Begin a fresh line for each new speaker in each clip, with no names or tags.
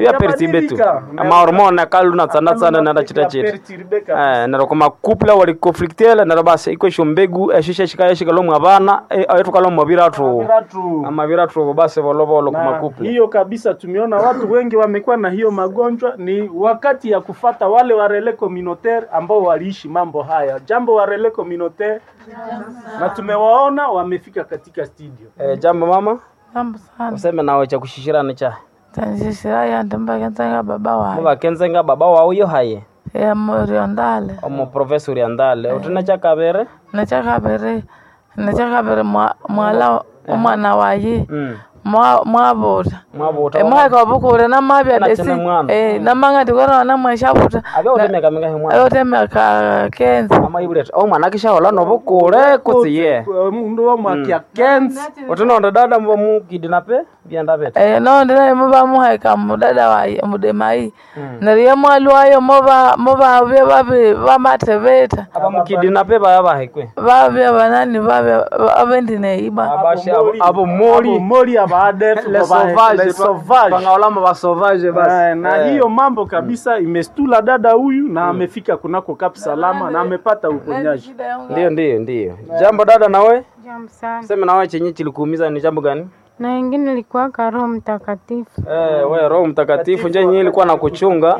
ya pertibe tu
Yabadilika.
amahormone kaluna tsana tsana nara chita chita
Perturbe kabisa.
Eh, nero koma couple wali conflictele nero basi iko isho mbegu eshisha shika shika lo mwabana ayetu kalo mwabira tu
Viratu.
amabira tu basi bolo bolo koma
na
couple
hiyo kabisa tumeona watu wengi wamekuwa na hiyo magonjwa ni wakati ya kufata wale wa relais communautaire ambao waliishi mambo haya jambo wa relais communautaire na tumewaona wamefika katika studio
eh, jambo mama
Jambo sana.
useme nawe cha kushishirana cha
Tanjishira ya ndamba kenzenga baba wae.
muba kenzenga baba wawe yo haye
Ya morio ndale.
omo professor yandale utina cha kabere
Nacha kabere. Nacha kabere mwa- mwala umwana waye.
mm
Mwa mwabuta.
mwabuta
E mwaka bukure na mabya
Na
desi.
chene mwana.
Eh na manga tikora na mweshabuta.
abya utemeka minga himwa
Ayo teme ka kenza.
ama ibuleta oh mwana kisha hola no bukure kutsiye
mundu wa mwaka kenzi
utina onda dada mbo mukidinape byanda beta
Eh no ndina muba muhaika mudada waye mudemai. Nariye mwalwayo muba muba bye babe bamatebeta.
aba mukidinape baya bahekwe
Babya banani babya abendine iba.
abashi abo abo mori
mori abadef
les sauvages
sauvage
bangaolama ba sauvage basi
Eh, na hiyo mambo kabisa imestula dada huyu na amefika kunako Kap Salama na amepata uponyaji.
ndio ndio ndio jambo dada nawe
Jambo sana.
sema nawe chenye kilikuumiza ni jambo gani
Na wengine ilikuwa Roho Mtakatifu.
eh we roho mtakatifu nje yenyewe ilikuwa na kuchunga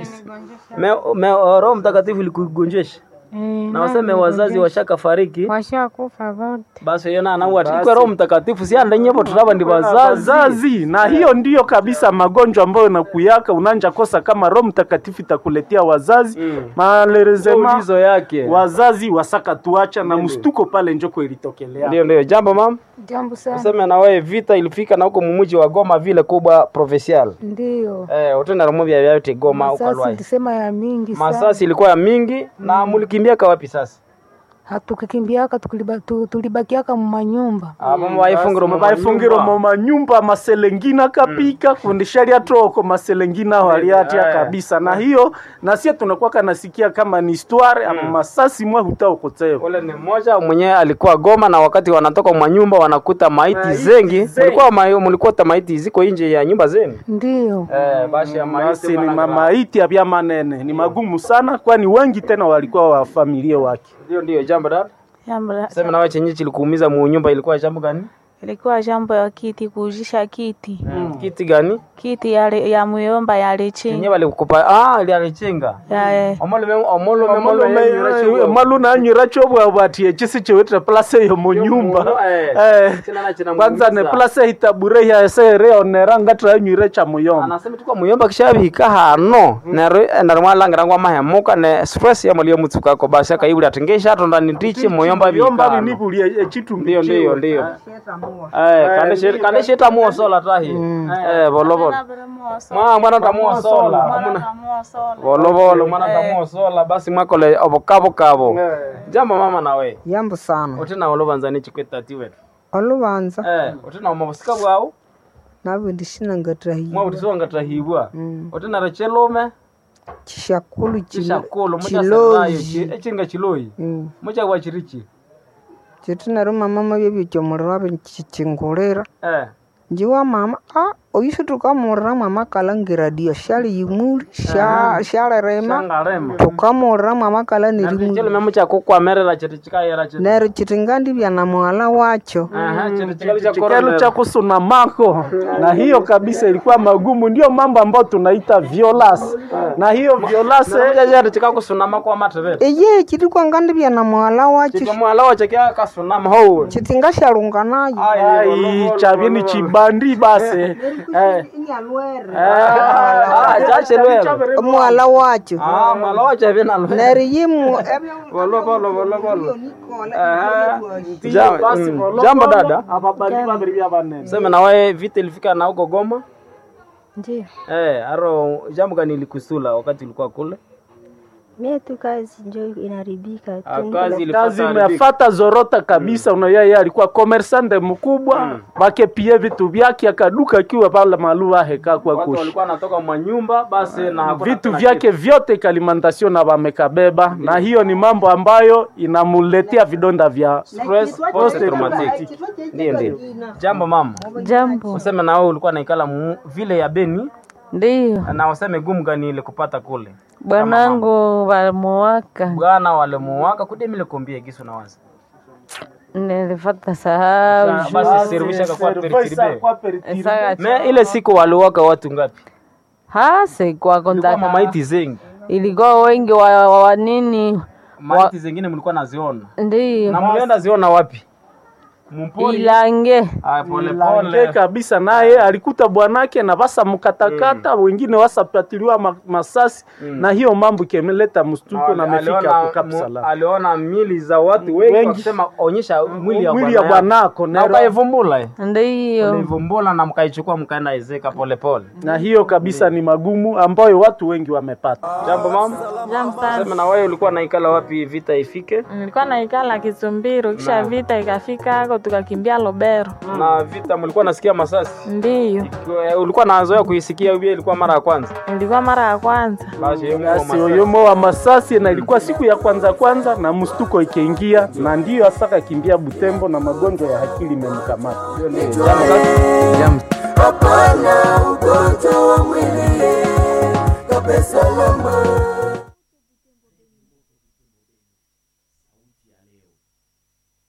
me, me, roho mtakatifu ilikugonjesha
Eh,
na waseme wazazi washaka fariki
washakufa wote.
basi yona anauati ikwe roho mtakatifu si anda nyepo tutaba ndi wazazi
Wazazi na hiyo ndiyo kabisa magonjwa ambayo nakuyaka unanja kosa kama Roho Mtakatifu itakuletea wazazi
Mm.
malerezema
ulizo yake
wazazi wasaka tuacha na mstuko pale njoko ilitokelea.
ndio ndio jambo mam
Jambo sana.
useme na wewe vita ilifika na huko mumuji wa Goma vile kubwa provincial
Ndiyo.
eh utenda romo vya vyote Goma huko
Masasi
Lwai
tulisema ya mingi sana.
masasi ilikuwa ya mingi na mulikimbia kawapi sasa
Hatukikimbiaka tukuliba- tu- tulibakiaka mumanyumba.
abo baifungiro mu
baifungiro mu manyumba maselengina kapika kundisharia troko maselengina waliatia
Eh.
kabisa na hiyo na sie tunakuwa kanasikia kama ni histoire ama masasi mwa hutaokoteo
ule ni mmoja mwenyewe alikuwa Goma na wakati wanatoka mwa nyumba wanakuta maiti zengi
zengi.
mulikuwa ma, mulikuwa maiti ziko nje ya nyumba zenu
Ndiyo.
eh basi ya maiti
basi ni
wana-
mamaiti ya manene ni magumu sana kwani wengi tena walikuwa wa familia wake
ndio ndio jambo dada
Jambo la-
sema nawe chenye kilikuumiza mu nyumba ilikuwa jambo gani
ilikuwa jambo ya kiti kuujisha kiti
kiti gani
kiti ya, ya muyomba ya
yenye
lechinga
walikupa ah ile alichenga
ya eh,
omolo omolo omolo
maluna anyira chobwabwatie chisi chiwitire place yo munyumba Eh, kwanza ne place hitabure yaesere onera ngatira anywire cha muyomba
anasema tukwa muyomba kishabihika hano nero nero mwalangira ngwa mahemuka ne stress ya mulio mutsuka ko basi akaibuli atengesha atonda nitiche muyomba
muyomba
bihika
binibulie echitumbi
ndio ndio ndio eh kandeshe kandeshe tamuo sola tahi eh bolo bolo mwa mwana tamuo sola Mwana- bolo bolo mwana tamuo sola basi mwakole obokabo kabo jambo mama nawe
yambo sana
utina olobanza chikwetati wetu
olubanza
eh utina omabusika bwao
nabwe ndishinangatirahiwa
mwa utisonga tahibwa utina rechelume
chishakulu
chishakulu muchasayo
chiloji
echinga chiloyi muchagwa chirichi
chitinaro mama mabyebyo kyomuriro abe chichingulira
eh
njiwa mama a oyusu tukamurira mwama kalangira dio shali yimuli sha- shalerema
shangarema
tukamurira mwama kala nirimuli
chelume muchakukwamerera chiri chikayera chiri
nero chitingandibya na mwala wacho
aha chiri chikali cha
kikelo cha kusuna mako na hiyo kabisa ilikuwa magumu ndio mambo ambayo tunaita violence na hiyo violence
chiri chikakusunama kwa matevete
eye chitikwangandibya na mwala wacho
chikamwala wache kyakasunama ho
chitingashalunga nayo
ai chavini chibandi basi eh
ah chachelwele
mwala wacho
ah mwala wache vinalo
nero yimu
bolo bolo bolo bolo
Ndiyo, basi,
mm.
bolo-
jambo
bolo,
dada
ababali babiri bya banene
sema nawe vita ilifika na huko Goma
Ndio.
eh aro jambo gani ilikusula wakati ulikuwa kule
Mie tu kazi njo inaribika
Ah,
tu.
kazi
kazi
ilifata
imefata zorota kabisa mm. yeye alikuwa commerçante mkubwa mm. bakepie vitu vyake akaduka akiwa pale maluva heka kwa
watu
kushi
walikuwa wanatoka mwa nyumba basi na hakuna
vitu
tena
vyake vyote kalimantasio na wamekabeba na hiyo ni mambo ambayo inamuletea vidonda vya
stress post traumatic ndio ndio jambo mama
jambo
useme na wewe ulikuwa naikala mu- vile ya Beni
Ndiyo,
na useme gumu gani ile kupata kule
bwanangu walimuwaka,
bwana walimuwaka kudemile kombie gisu na wazi
nilipata sahau
basi servisha kwa peritiribe
Kwa peritiribe.
Saka
me ile siku waliwaka watu ngapi
hasi kwa
ilikuwa
kontaka
mamaiti zengi
ilikuwa wengi wa, wa, wa nini
maiti zengine mlikuwa naziona na
ndiyo
mlienda ziona wapi mpori
ilange
ah pole
Lange
pole
kabisa naye alikuta bwanake na basa mkatakata wengine wasapatiliwa ma, masasi na hiyo mambo ikeleta mstuko na amefika
aliona,
kukap
mu-
salama
aliona mili za watu wengi
Wengi.
wakisema onyesha mwili ya
mwili ya
bwana yako.
bwanako
na
nero-
ukaivumbula eh.
ndiyo
ulaivumbula na mkaichukua mkaenda ezeka polepole
na hiyo kabisa ni magumu ambayo watu wengi wamepata
jambo mama
Jambo sana.
sema na wewe ulikuwa naikala wapi vita ifike
Nilikuwa naikala Kisumbiro, kisha vita ikafika hako tukakimbia Lobero.
na vita mlikuwa nasikia masasi
Ndiyo,
Kwa- ulikuwa nazoea kuisikia ubia ilikuwa mara ya kwanza
ilikuwa mara ya kwanza.
basi hiyo
basi
masasi.
oyomo wa masasi na ilikuwa siku ya kwanza kwanza na mstuko ikiingia na ndiyo hasa kakimbia Butembo na magonjwa ya akili imemkamata Hiyo ndio jambo.
hapana ugonjwa wa mwili kapesalama